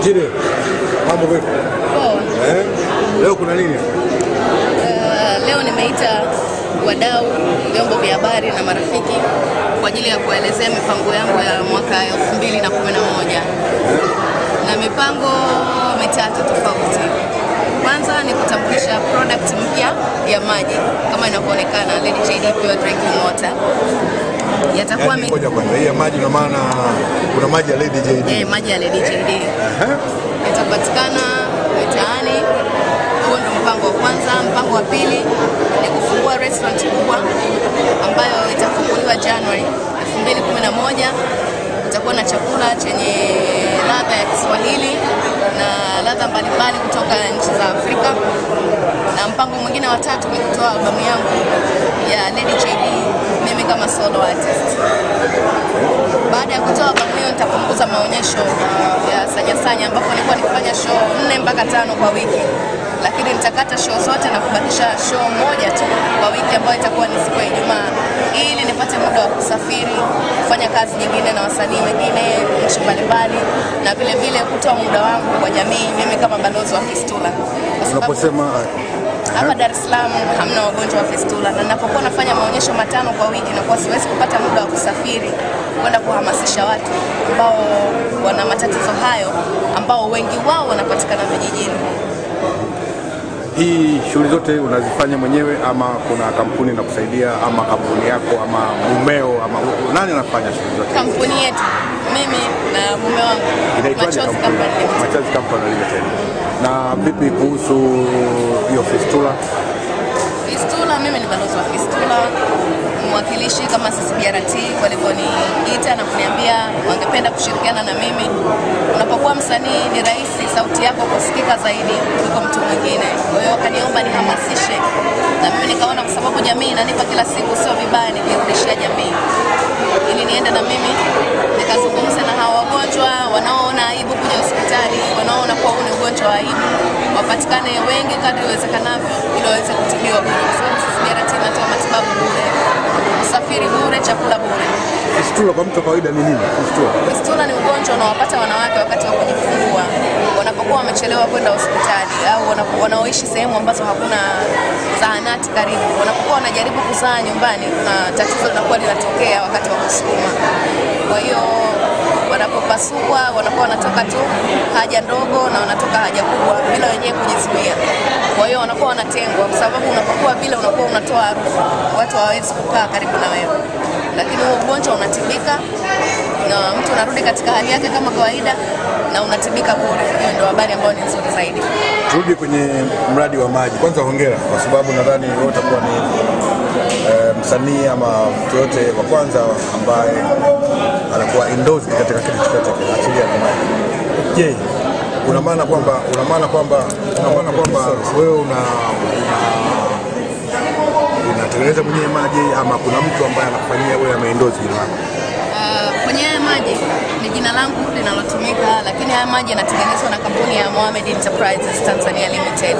Chile, mambo vipi? Poa. Eh? Leo kuna nini? Uh, leo nimeita wadau, vyombo vya habari na marafiki kwa ajili ya kuelezea mipango yangu ya mwaka 2011 na mipango mitatu tofauti. Kwanza ni kutambulisha product mpya ya maji kama inavyoonekana Lady JD Pure Drinking Water. Yatakuwa Yaani mi- ngoja kwanza, hii ya maji na maana kuna maji ya Lady JD. eh, maji ya Lady JD Ehe. itapatikana mitaani. Huo ndo mpango wa kwanza. Mpango wa pili ni kufungua restaurant kubwa ambayo itafunguliwa January 2011. Itakuwa na chakula chenye ladha ya Kiswahili na ladha mbalimbali kutoka nchi za Afrika. Na mpango mwingine wa tatu ni kutoa albamu yangu ya Lady JD mimi kama solo artist. Baada ya kutoa albamu hiyo nitapunguza maonyesho ya Sanya Sanya ambapo nilikuwa nikifanya show nne mpaka tano kwa wiki, lakini nitakata show zote na kubakisha show moja tu kwa wiki ambayo itakuwa ni siku ya Ijumaa ili nipate muda wa kusafiri kufanya kazi nyingine na wasanii wengine nchi mbalimbali, na vile vile kutoa muda wangu kwa jamii mimi kama balozi wa Fistula kwa sababu Unaposema hapa Dar es Salaam hamna wagonjwa wa fistula, na ninapokuwa nafanya maonyesho matano kwa wiki, nakuwa siwezi kupata muda wa kusafiri kwenda kuhamasisha watu ambao wana matatizo hayo, ambao wengi wao wanapatikana vijijini. hii shughuli zote unazifanya mwenyewe ama kuna kampuni inakusaidia ama kampuni yako ama mumeo ama nani anafanya shughuli zote? Kampuni yetu mimi na mume wangu Inaitwaje Machozi kampuni? Company Limited. Machozi Company Limited. Na vipi kuhusu hiyo fistula? Fistula, mimi ni balozi wa Fistula, mwakilishi kama CCBRT walivyoniita na kuniambia wangependa kushirikiana na mimi. Unapokuwa msanii ni rahisi sauti yako kusikika zaidi kuliko mtu mwingine, kwa hiyo wakaniomba nihamasishe, na mimi nikaona kwa sababu jamii inanipa kila siku, sio vibaya nikirudishia jamii, ili niende na mimi nikazungumze na hawa wagonjwa wanaoona aibu kuja hospitali, wanaoona kuwa huu ni ugonjwa wa aibu, wapatikane wengi kadri iwezekanavyo ili waweze kutibiwa bure, kwa sababu CCBRT inatoa matibabu bure, usafiri bure, chakula bure. Fistula kwa mtu wa kawaida ni nini? Fistula. Fistula ni ugonjwa unaowapata wanawake wakati wa kujifungua wanapokuwa wamechelewa kwenda hospitali au wanapo- wanaoishi sehemu ambazo hakuna zahanati karibu. Wanapokuwa wanajaribu kuzaa nyumbani, kuna tatizo linakuwa linatokea wakati wa kusukuma. Kwa hiyo wanapopasua wanakuwa wanatoka tu haja ndogo na wanatoka haja kubwa bila wenyewe kujizuia. Kwa hiyo wanakuwa wanatengwa, kwa sababu unapokuwa vile unakuwa unatoa harufu, watu hawawezi kukaa karibu na wewe, lakini huo ugonjwa unatibika na mtu anarudi katika hali yake kama kawaida na unatibika bure. Hiyo ndio habari ambayo ni nzuri zaidi. Turudi kwenye mradi wa maji. Kwanza hongera, kwa sababu nadhani wewe utakuwa ni eh, msanii ama mtu yote wa kwanza ambaye anakuwa endorsed katika kitu chochote kile, achilia na maji. Je, una maana kwamba una maana kwamba una maana kwamba wewe una una- unatengeneza mwenyewe maji ama kuna mtu ambaye anakufanyia wewe ameendorse jina lako? Uh, kwenye haya maji ni jina langu linalotumika, lakini haya maji yanatengenezwa na kampuni ya Mohamed Enterprises Tanzania Limited.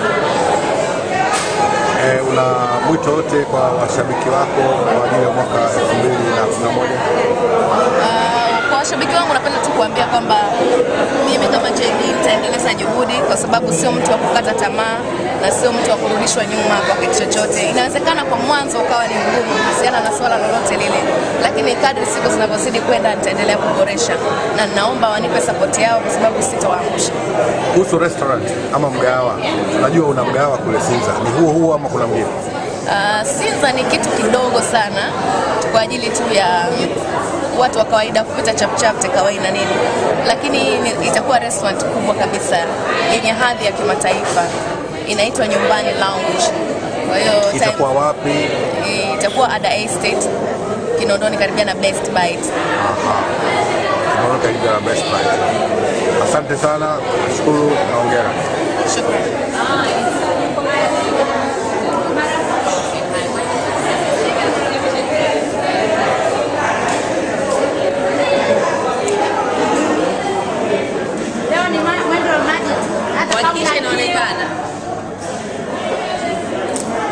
Eh, una mwito wote kwa washabiki wako kwa ajili ya mwaka 2011? Uh, kwa washabiki wangu napenda tu kuambia kwamba mimi kama JD nitaendeleza juhudi, kwa sababu sio mtu wa kukata tamaa na sio mtu wa kurudishwa nyuma kwa kitu chochote. Inawezekana kwa mwanzo ukawa ni mgumu kuhusiana na swala lolote lile, lakini kadri siku zinavyozidi kwenda nitaendelea kuboresha, na ninaomba wanipe sapoti yao, kwa sababu sitowaangusha. Kuhusu restaurant ama mgahawa, unajua una mgahawa kule Sinza, ni huo huo ama kuna mwingine? Uh, Sinza ni kitu kidogo sana kwa ajili tu ya watu wa kawaida kupita chapchap takeaway na nini, lakini ni- itakuwa restaurant kubwa kabisa yenye hadhi ya kimataifa, inaitwa Nyumbani Lounge. Kwa hiyo time- Itakuwa wapi? itakuwa Ada Estate Kinondoni, karibia na Best Bite. Tunaona karibia na Best Buy. Asante sana, nashukuru na hongera. Shukrani.